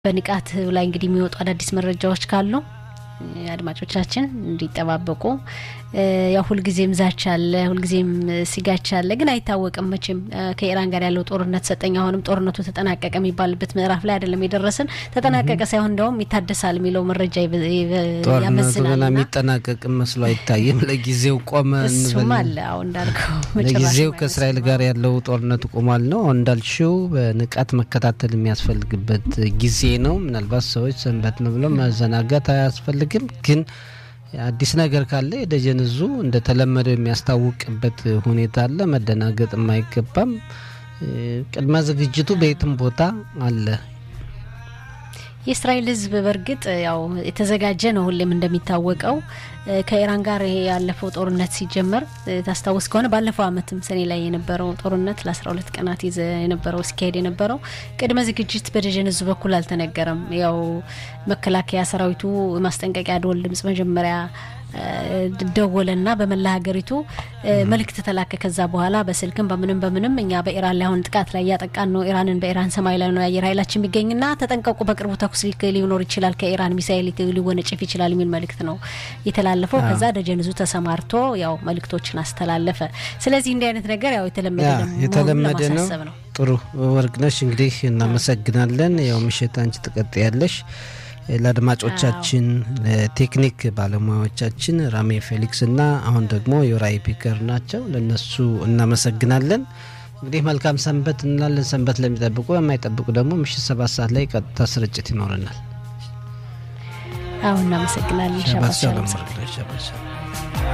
በንቃት ላይ እንግዲህ የሚወጡ አዳዲስ መረጃዎች ካሉ አድማጮቻችን እንዲጠባበቁ። ያው ሁልጊዜም ዛቻ አለ፣ ሁልጊዜም ሲጋቻ አለ፣ ግን አይታወቅም መቼም ከኢራን ጋር ያለው ጦርነት ሰጠኝ አሁንም ጦርነቱ ተጠናቀቀ የሚባልበት ምዕራፍ ላይ አይደለም የደረስን። ተጠናቀቀ ሳይሆን እንደውም ይታደሳል የሚለው መረጃ ጦርነቱ ያመዝናል። ገና የሚጠናቀቅ መስሎ አይታይም። ለጊዜው ቆመ እሱም እንበል። አለ አሁን እንዳልከው ለጊዜው መጨረሻ ከእስራኤል ጋር ያለው ጦርነቱ ቆሟል ነው። አሁን እንዳልሽው በንቃት መከታተል የሚያስፈልግበት ጊዜ ነው። ምናልባት ሰዎች ሰንበት ነው ብለው መዘናጋት አያስፈልግም። ግን አዲስ ነገር ካለ የደጀን እዙ እንደተለመደው የሚያስታውቅበት ሁኔታ አለ። መደናገጥ አይገባም። ቅድመ ዝግጅቱ በየትም ቦታ አለ። የእስራኤል ሕዝብ በእርግጥ ያው የተዘጋጀ ነው። ሁሌም እንደሚታወቀው ከኢራን ጋር ይሄ ያለፈው ጦርነት ሲጀመር ታስታውስ ከሆነ ባለፈው ዓመትም ሰኔ ላይ የነበረው ጦርነት ለአስራ ሁለት ቀናት ይዘ የነበረው ሲካሄድ የነበረው ቅድመ ዝግጅት በደጀን ሕዝብ በኩል አልተነገረም። ያው መከላከያ ሰራዊቱ ማስጠንቀቂያ ደወል ድምጽ መጀመሪያ ደወለና በመላ ሀገሪቱ መልእክት ተላከ። ከዛ በኋላ በስልክም በምንም በምንም እኛ በኢራን ላይ አሁን ጥቃት ላይ እያጠቃን ነው፣ ኢራንን በኢራን ሰማይ ላይ ነው የአየር ኃይላችን የሚገኝና ተጠንቀቁ፣ በቅርቡ ተኩስ ሊኖር ይችላል፣ ከኢራን ሚሳይል ሊወነጭፍ ይችላል የሚል መልእክት ነው የተላለፈው። ከዛ ደጀን ዙ ተሰማርቶ ያው መልእክቶችን አስተላለፈ። ስለዚህ እንዲህ አይነት ነገር ያው የተለመደ ያ ደግሞ የተለመደ መሆኑን ነው። ለማሳሰብ ነው። ጥሩ ወርቅነሽ፣ እንግዲህ እናመሰግናለን። ያው ምሽት አንቺ ትቀጥያለሽ። ለአድማጮቻችን ለቴክኒክ ባለሙያዎቻችን ራሜ ፌሊክስ እና አሁን ደግሞ የራይ ፒከር ናቸው። ለነሱ እናመሰግናለን። እንግዲህ መልካም ሰንበት እንላለን። ሰንበት ለሚጠብቁ የማይጠብቁ ደግሞ ምሽት ሰባት ሰዓት ላይ ቀጥታ ስርጭት ይኖረናል። አሁን እናመሰግናለን። ሸባት ሻባት ሻሎም ሻሎም ወርቅነሽ ሸባት ሻሎም